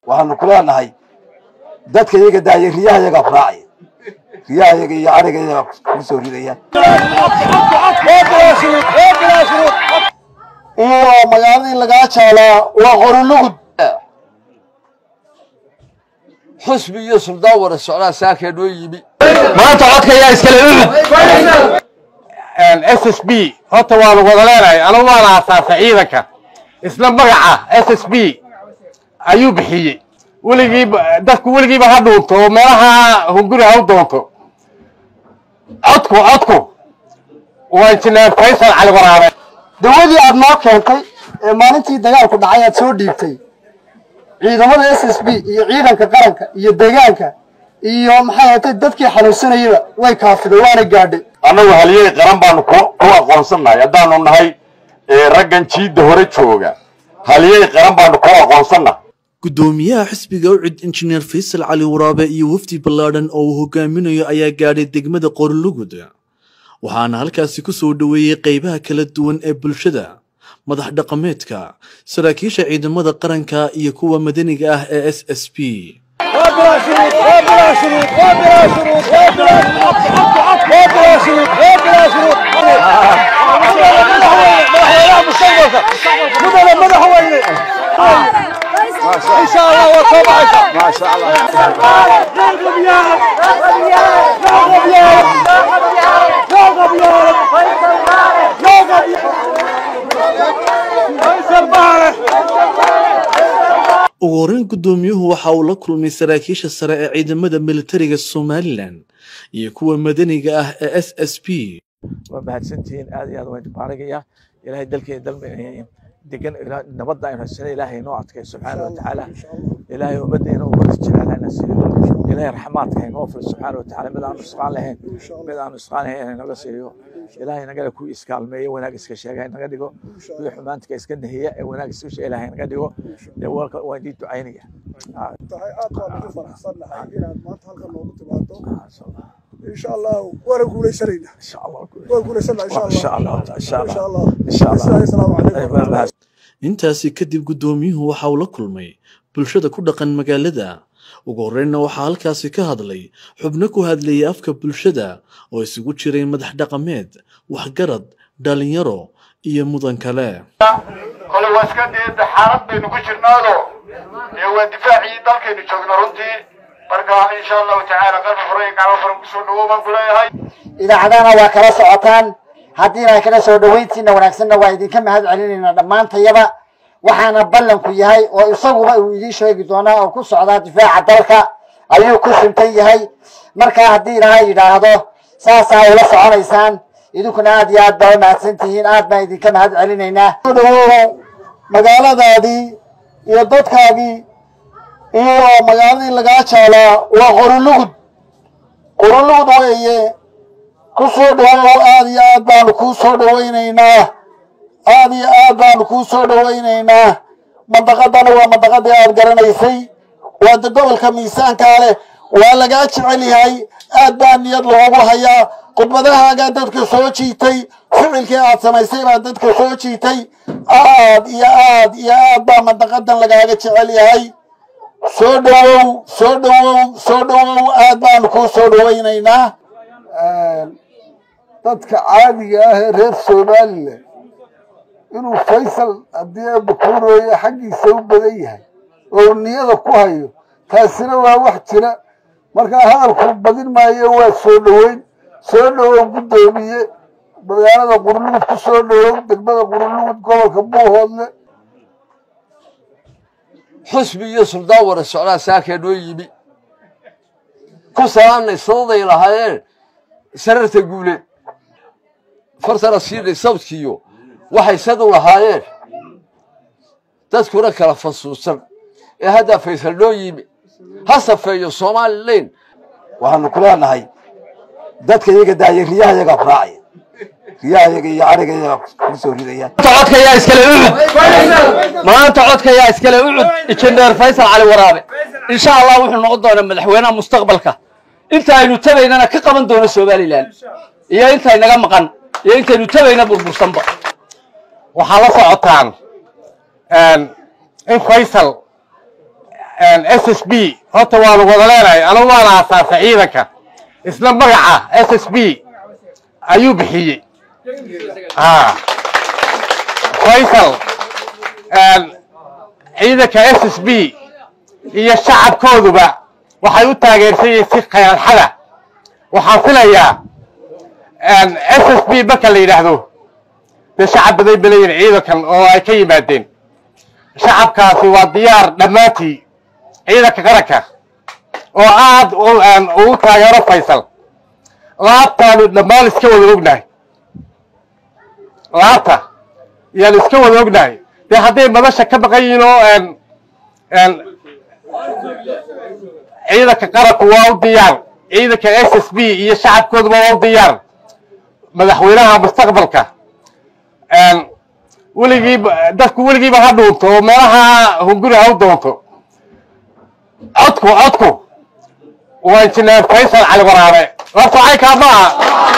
waxaanu ku leenahay dadka iyaga daaya riyaha iyagaa ku raacaya riyaha iyaga iyo ariga iyagaa kugu soo ridaya iyo magaaladii lagaa jaalaa waa qorulugud xusbi iyo suldaan wada socdaa saakee noo yimi maanta codka ayaa iskale ucud s s b horta waanu wada leenahay anigu waan aasaasay ciidanka isla magaca s s b ayuu bixiyey weligiiba dadku weligiiba ha dhuunto oo meelaha hunguri ha u doonto codku codku waa injineer faysal cali waraabe dawadii aad noo keentay ee maalintii dagaalku dhacay aad soo dhiibtay ciidamada s s b iyo ciidanka qaranka iyo deegaanka iyo maxay ahatay dadkii xanuunsanayaba way kaafiday waana gaadhay annagu haliyey qaran baanu ku ku aqoonsannahay haddaanu nahay raggan jiidda hore jooga haliyey qaran baanu ku aqoonsannahay guddoomiyaha xisbiga ucid injineer faysal cali waraabe iyo wafdi ballaadhan oo uu hogaaminayo ayaa gaadhay degmada qorlugud waxaana halkaasi ku soo dhoweeyey qaybaha kala duwan ee bulshada madax dhaqameedka saraakiisha ciidamada qaranka iyo kuwa madaniga ah ee s s b ugu horreyn guddoomiyuhu waxa uu la kulmay saraakiisha sare ee ciidamada militariga somalilan iyo kuwa madaniga ah ee s s b waa mahadsantihiin aad iyo aad waan baarigaya ilaahay dalkeena dalma degan nabadda aynu haysana ilaahay noo adkay subxaana watacaala ilaahay ummaddeena ummada jecel hana siiyo ilaahay raxmaadka haynoo filo subxaana watacaala mid aanu isqaan lahayn mid aanu isqaan lahayn haynaga siiyo ilaahay nagana ku iskaalmeeyo wanaag iska sheega haynaga dhigo kuwii xumaantika iska nahiya ee wanaag iska sheega ilaahay naga dhigo dee walka waan idin ducaynaya tahay aad baan ugu faraxsannahay inaad maanta halkan noogu timaado insha allah waana guulaysanayna insha allah waan guulaysannaa insha allah insha allah insha insha allah allah insha allah asalaamu calaykum intaasi kadib guddoomiyuhu waxa uu la kulmay bulshada ku dhaqan magaalada ugu horreynna waxaa halkaasi ka hadlay xubno ku hadlayay afka bulshada oo isugu jiray madax dhaqameed waxgarad dhalinyaro iyo mudan kale kole waa iska dee xaalad baynu ku jirnaado ee waa difaacii dalkaynu joogno runtii marka insha allahu tacaala qalbi furan iyo gacmo furan kusoo dhawow baan ku leeyahay idaacadahana waa kala socotaan haddiina kala soo dhoweyntiina wanaagsanna waa idinka mahad celinaynaa dhammaantayaba waxaana ballanku yahay oo isaguba uu idiin sheegi doonaa oo ku socdaa difaaca dalka ayuu ku suntan yahay markaa haddii ilaahay yidhaahdo saasaa ula soconaysaan idinkuna aad iyo aad baa mahadsan tihiin aad baan idinka mahad celinaynaa magaaladaadii iyo dadkaagii iyo magaaladii lagaa jaalaa waa qorulugud qorulugud weeye ku soo dhawow aad iyo aad baanu kuu soo dhawaynaynaa aad iyo aad baanu kuu soo dhawaynaynaa mandaqadana waa mandaqadii aad garanaysay waa de gobolka miisaankaa leh waa lagaa jecel yahay aad baa niyad loogu hayaa khudbadahaagaa dadka soo jiitay ficilkii aad samaysay baa dadka soo jiitay aad iyo aad iyo aad baa mandaqadan lagaaga jecel yahay soo dhawow soo dhawow soo dhawow aad baanu kuu soo dhawaynaynaa dadka caadiga ah ee reer somalilan inuu faysal haddii abakuurooye xaggiisa u badan yahay oo niyada ku hayo taasina waa wax jira markaa hadalku badin maayo waa soo dhoweyn soo dhowow guddoomiye magaalada qurlugud ku soo dhowow degmada qurlugud gobolka buuhoodle xusbi iyo suldaan wada socdaa saakee noo yimi ku salaamnay sadaday lahaayeen sararta guuleed fartana siinay sawdkiiyo waxay sadu lahaayeen dadkuna kala fasuusan ee haddaa faysal noo yimi ha safeeyo somalilan waxaanu ku leenahay dadka iyaga daaya riyaha iyagaa ku raacaya riyaha iyaga iyo ariga iyagaa kugu soo ridaya codka ayaa iskale ucud maanta codka ayaa iskale ucud injineer faysal cali waraabe insha allah wuxuu noqon doonaa madaxweynaha mustaqbalka inta aynu tabaynana ka qaban doono somalilan iyo intay naga maqan iyo intaynu tabayna burbursanba waxaa la socotaan in faysal s s b horta waanu wada leenahay anigu waana aasaasay ciidanka isla magaca s s b ayuu bixiyey ha faysal ciidanka s s b iyo shacabkooduba waxay u taageersan yihiin si khayaalxada waxaan filayaa s s b marka la yidhaahdo dee shacab baday balayin ciidankan oo ay ka yimaadeen shacabkaasi waa diyaar dhammaantii ciidanka qaranka oo aad ugu taageero faysal laabtaanu dhammaan iska wada ognahay laabta yaanu iska wada ognahay dee hadday madasha ka maqan yihiin oo ciidanka qaranku waa u diyaar ciidanka s s b iyo shacabkooduba waa u diyaar madaxweynaha mustaqbalka weligiiba dadku weligiiba ha dhuunto oo meelaha hunguri ha u doonto codku codku waa injineer faysal cali waraabe horta caykaa ma aha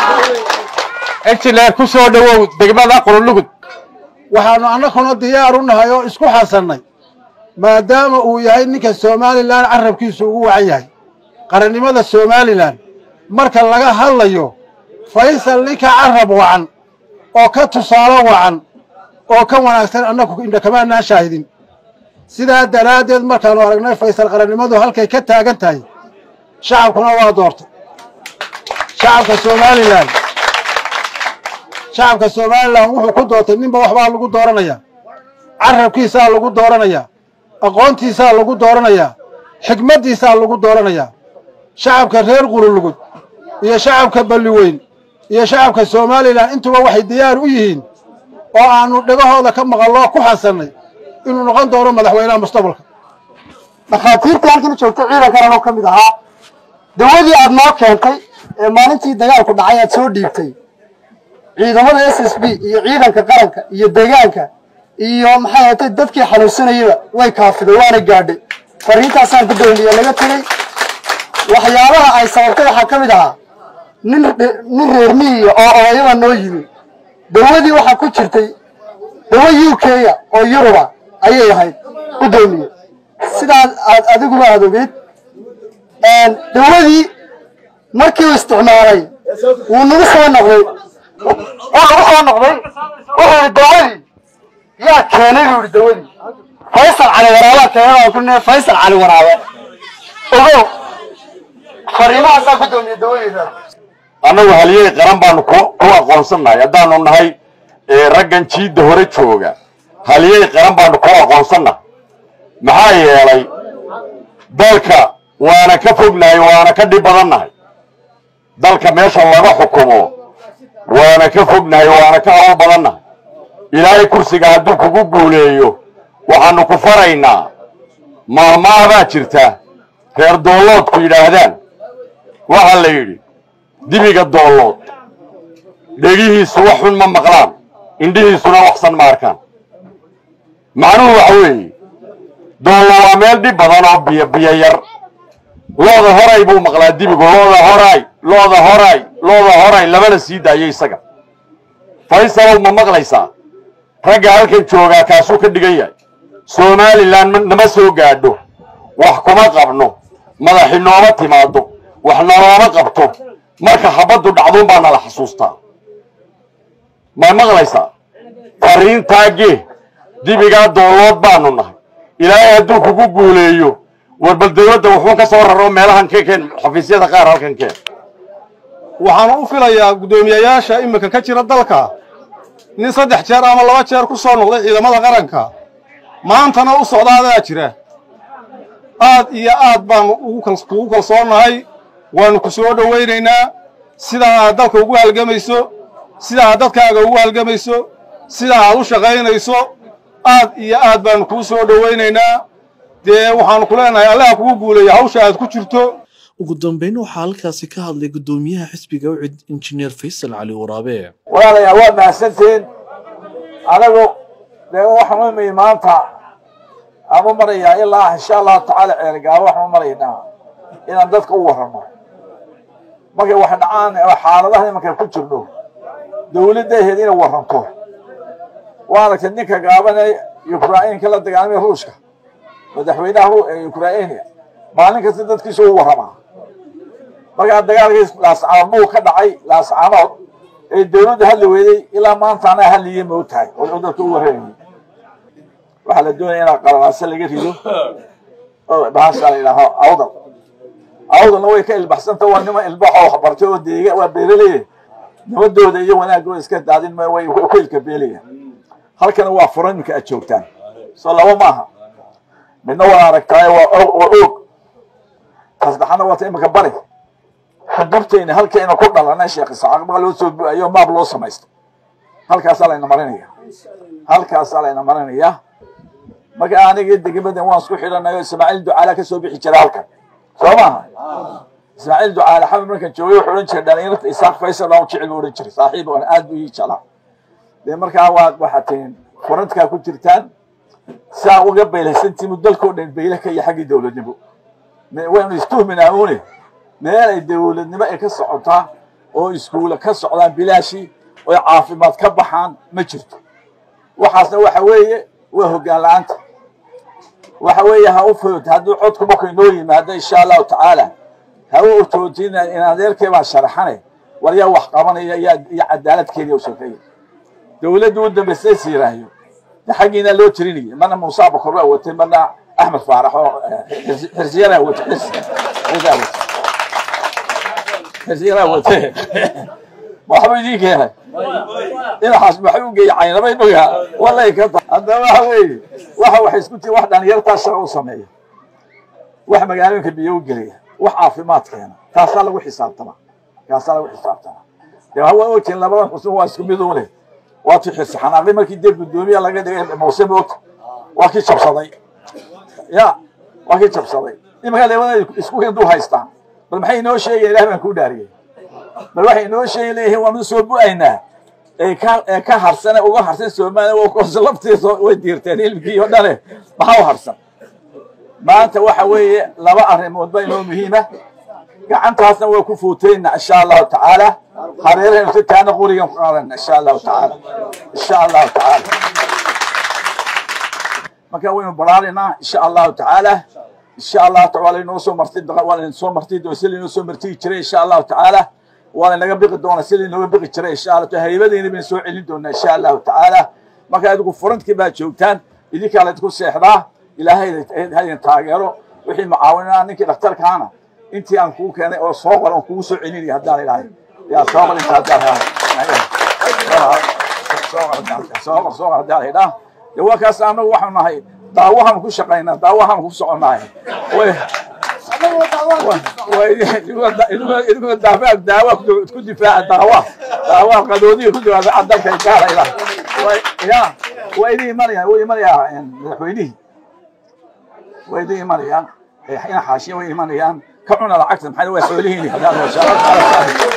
injineer ku soo dhowow degmada qurulugud waxaanu annaguna diyaar u nahay oo isku xasannay maadaama uu yahay ninka somalilan carabkiisu ugu wacan yahay qarannimada somalilan marka laga hadlayo faysal ninka carab wacan oo ka tusaalo wacan oo ka wanaagsan annagu indhakamaanaan shaahidin sidaa daraaddeed markaannu aragnay faysal qarannimadu halkay ka taagan tahay shacabkuna waa doortay shacabka somalilan shacabka somalilan wuxuu ku doortay ninba waxbaa lagu dooranayaa carabkiisaa lagu dooranayaa aqoontiisaa lagu dooranayaa xikmaddiisaa lagu dooranayaa shacabka reer qurulugud iyo shacabka balliweyn iyo shacabka somalilan intuba waxay diyaar u yihiin oo aannu dhegahooda ka maqalloo ku xasannay inuu noqon doono madaxweynaha mustaqbalka dhakhaatiirtii halkan joogtay ciidankan anoo ka mid ahaa dawadii aad noo keentay ee maalintii dagaalku dhacay aad soo dhiibtay ciidamada s s b iyo ciidanka qaranka iyo deegaanka iyo maxay ahatay dadkii xanuunsanayaba way kaafiday waana gaadhay fariintaasaan gudoomiye laga tegey waxyaabaha ay sababtay waxaa ka mid ahaa nin nin reer miyiga oo odayaba noo yimi dawadii waxaa ku jirtay dawa u k-ga oo yuruba ayay ahayd gudoomiye sidaas aad adiguba aad ogeyd dawadii markii uu isticmaalay wuu nagu soo noqday wuu nagu soo noqday wuxuu yidhi dawadii yaa keenay buu yidhi dawadii faysal cali waraabaa keenay waan ku nee faysal cali waraabe ogow fariimahaasaa gudoomiye dawadeeda annagu haliyey qaran baanu ku ku aqoonsannahay haddaanu nahay raggan jiidda hore jooga haliyey qaran baanu ku aqoonsannahay maxaa yeelay dalka waana ka fognahay waana ka dhib badannahay dalka meesha laga xukumo waana ka fognahay waana ka hawl badannahay ilaahay kursiga hadduu kugu guuleeyo waxaanu ku faraynaa maalmaahabaa jirta reer doolloodku yidhaahdaan waxaa la yidhi dibiga doollood dhegihiisu wax xun ma maqlaan indhihiisuna waxsan ma arkaan macnuhu waxa weeye doollo waa meel dhib badan oo biyo biyo yar looda horay buu maqlaa dibigu looda horay looda horay looda horay labana sii daayo isaga faysalow ma maqlaysaa ragga halkan joogaa kaasuu ka dhigan yahay somalilan nama soo gaadho wax kuma qabno madaxi nooma timaado wax nalooma qabto marka habaddu dhacduun baa nala xasuustaa ma maqlaysaa fariintaagee dibigaa doolood baanu nahay ilaahay hadduu kugu guuleeyo war bal dawladda wuxuu ka soo raro meelahan ka keen xafiisyada qaar halkan keen waxaanu u filayaa guddoomiyayaasha iminka ka jira dalka nin saddex jeer ama laba jeer ku soo noqday ciidamada qaranka maantana u socdaadaa jira aad iyo aad baanu ugu kalsoonnahay waanu ku soo dhowaynaynaa sidaa aad dalka ugu halgamayso sidaa aad dadkaaga ugu halgamayso sidaa aad u shaqaynayso aad iyo aad baanu kuu soo dhowaynaynaa dee waxaanu ku leenahay allaha kugu guuleeya hawsha aad ku jirto ugu dambeyn waxaa halkaasi ka hadlay guddoomiyaha xisbiga ucid injineer faysal cali waraabe walaalayaal waa mahadsantiin anagu dee waxaan u imay maanta aan u marayaa ilaa insha allahu tacaala ceelgaabo waxaan u maraynaa inaan dadka u warramo markay wax dhacaan oo xaaladaha imankay ku jirno dawladda ahayd inay warranto waa aragtay ninka gaaban ee yukrainka la dagaalamay ruushka madaxweynaha ukraina maalin kasta dadkiisa u warramaa markaa dagaalkii laascaanood ka dhacay laascaanood ee dawladda hadli weyday ilaa maanta anaa hadliyey ma og tahay oo dadka u warramayay waxaa la doonaya inaa qalalaase laga rido oo bahasha la yidhaaho awdal awdalna way ka ilbaxsanta waa niman ilbaxoo waxbartay oo deega waa beeraleye nabadooda iyo wanaagooda iska daadin ma way ku ilka beelaya halkana waa furan iminka aad joogtaan soo laba maaha midna waa aragtaay waa waa og tasaddexaadna waa ta iminka bari xudurtayna halkayna ku dhalanay sheekh isaaq baa loo soo bu-ayo maab loo samaysto halkaasaa layna marinaya halkaasaa layna marinaya marka aniga degmadan waan isku xidhanayo ismaaciil ducaala ka soo bixi jira halkan soo maaha ismaaciil ducaale xamid markaan joogay wuxuu odhan jiray dhalinyarta isaaq faysal baan u jecel buu odhan jiray saaxiib oon aad buu ii jeclaa dee markaa waa waxaad tihiin furantka ku jirtaan saa uga beylhaysantimu dalkoo dhan beyle ka iyo xaggii dowladnimo waynu istuhminaa une meel ay dowladnimo ay ka socotaa oo iskuula ka socdaan bilaashi oo caafimaad ka baxaan ma jirto waxaasna waxa weeye waa hoggaan la-aanta waxa weeye ha u food hadduu codku markuu inoo yimaado insha allahu tacaala ha u otoojina in adeerkee baa sharaxane war yaa wax qabanaya yaa iyo cadaaladkeeda u sokeeya dowladdu u dambaysay siiraayo de xaggiina loo tirinaya marna muuse abakor baa watay marna axmed faarax oo xirsiyaraa watay xirsiyaa watay xirsiyaraa watay waxbuu idiin keenay inaxaas maxay u geeyay caynabay nogaa walay ka ta haddaba waxa weeye waxa waxay isku tii wax dhalinyartaa shaqa u sameeya wax magaalooyinka biyo u gelaya wax caafimaad keena taasaa lagu xisaabtama taasaa lagu xisaabtama dee waa ogtiin labadan xusun waa isku mid une waa tii xirsi xanaaqday markii dee guddoomiya laga dhigay muuse moogta waa kii jabsaday ya waa kii jabsaday imanka labada isku hinduu haystaan bal maxay inoo sheegaya ilaah baan kuu dhaariyey bal waxay inoo sheegi leeyihiin waanu soo bu-aynaa ee ka ee ka harsan uga harsan soomaaliya waa koose laftiisa way diirteen ilmkii oo dhane maxaa u harsan maanta waxa weeye laba arrimood ba inoo muhiima gacantaasna waa ku fuutayna insha allahu tacaala hareerahaynu si taana qurigan ku qaadana insha allahu tacaala insha allahu tacaala marka waynu baraarinaa insha allahu tacaala insha allahu taala waa laynoo soo marti waa layn soo marti doona si laynoo soo martiyi jiray insha allahu tacaala waa laynaga biqi doona si laynooga biqi jiray insha allah taala haybadeyna baynu soo celin doonaa insha allahu tacaala marka adigu furantkii baa joogtaan idinkaa laydinku seexdaa ilaahay haydin taageero wixii mucaawinaa ninkii dhakhtarkaana intii aan kuu keenay oo soo qor aan kugu soo celinaya haddaan ilaahay yaa soo qor inta haddaan soo qor soo qor haddaan idhaa dee waa kaas annagu waxaanu nahay daawahaanu ku shaqaynaa daawahaanu ku soconnahay idinkuna daafa daawa ku difaaca daawa daawa qadoodiga ku difaaca dalka gaala ilaa ya waa idin imanayaan wuu imanayaa madaxweynihii waa idin imanayaan ina xaashiya way imanayaan ka cuna lacagta maxaa waa xoolihiini